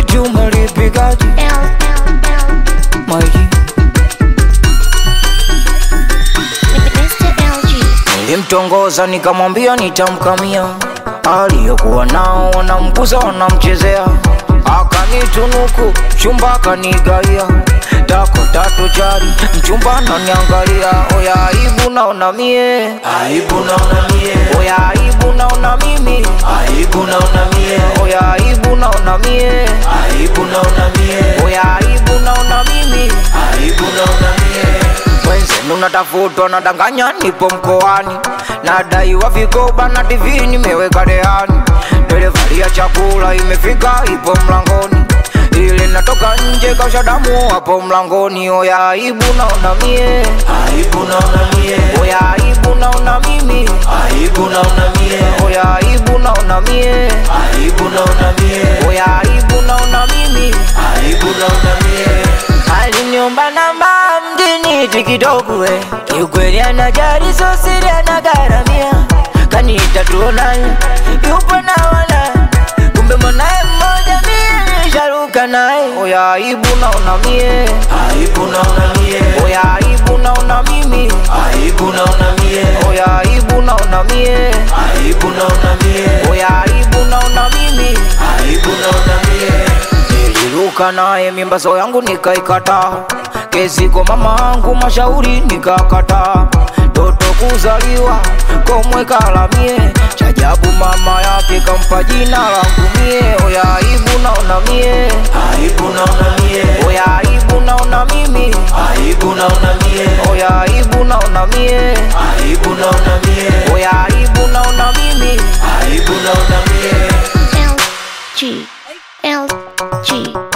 Sweet umelipigaje maji Nilimtongoza nikamwambia nitamkamia, aliyokuwa nao wanamguza wanamchezea, akanitunuku mchumba akanigaia dako tatu jari mchumba ananiangalia, oya aibu naona mie, Aibu naona mie, oya aibu naona mimi, aibu naona mie, oya aibu naona mie, aibu naona mie, oya aibu naona mimi aibu naona mie. Wenzenu natafutwa nadanganya, nipo mkoani, nadaiwa vikoba na TV nimeweka rehani, delivari ya chakula imefika, ipo mlangoni, ile natoka nje kausha damu hapo mlangoni. Oya aibu naona mie, Aibu naona mie, oya aibu naona mimi, aibu naona mie, oya aibu naona mie, aibu naona mie, oya aibu naona mimi. aibu naona mie. Aliniomba namba mjini tikitoku we kiukweli anajali so siri anagharamia kaniita tuonane yupo na wana kumbe mwanaye mmoja mie nisharuka naye oya aibu naona mie Aibu naona mie, oya aibu naona mimi aibu naona mie, oya aibu naona mie aibu naona mie, oya aibu naona mimi aibu naona mie. Niliruka naye mimbazo yangu nikaikataa, kesi kwa mama angu mashauri nikakataa, toto kuzaliwa komwe kalamie, chajabu mama yake kampa jina langu mie, oya aibu naona mie, Aibu naona mie, oya aibu naona mimi, aibu naona mie, oya aibu naona mie, aibu naona mie, oya aibu naona mimi. aibu naona mie. L G L G